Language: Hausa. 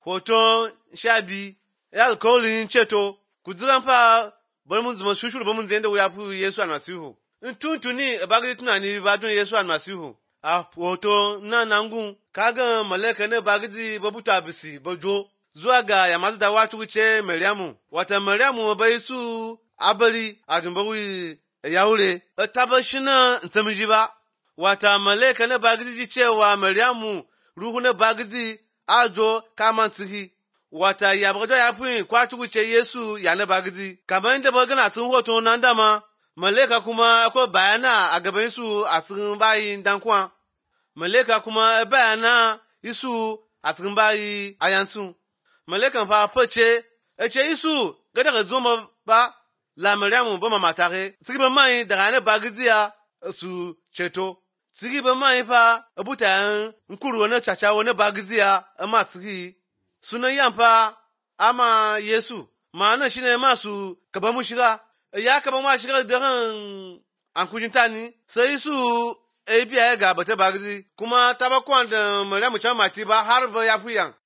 hoton sha biyu ya alkawarin ceto ku ziran fa bari mun zama shushuru ba mun zai da wuya fi Yesu almasihu in tuntuni ba ga tunani ba don Yesu almasihu a hoto na nangun kaga malaka ne ba gidi ba buta bisi ba jo zuwa ga ya masu da wata wuce Maryamu wata Maryamu bai su abali a jumbawi ya wure ta ba shi na tsamiji ba wata malaka ne ba gidi cewa Maryamu ruhu ne ba gidi ajo kama tsihi wata ya bagdo ya fi kwatu wuce Yesu ya na bagidi kamar inda ba gana tun hoto nan dama maleka kuma akwai bayana a gaban su a cikin bayi dankwa maleka kuma bayana isu a cikin bayi a yantun malekan fa face e ce isu ga daga zoma ba la maryamu ba mama tare sigi ba mai daga ne bagidiya su ceto sigi ba mai fa abutayan nkuru wani caca wani bagidiya amma sigi sunan yamfa ama Yesu ma'ana shi ne masu kaba mu shiga ya kaba mu shiga da ran an kujinta ni sai su e biya ga bata bagidi kuma ta ba kwan da Maryamu can mati ba har ba ya fuyan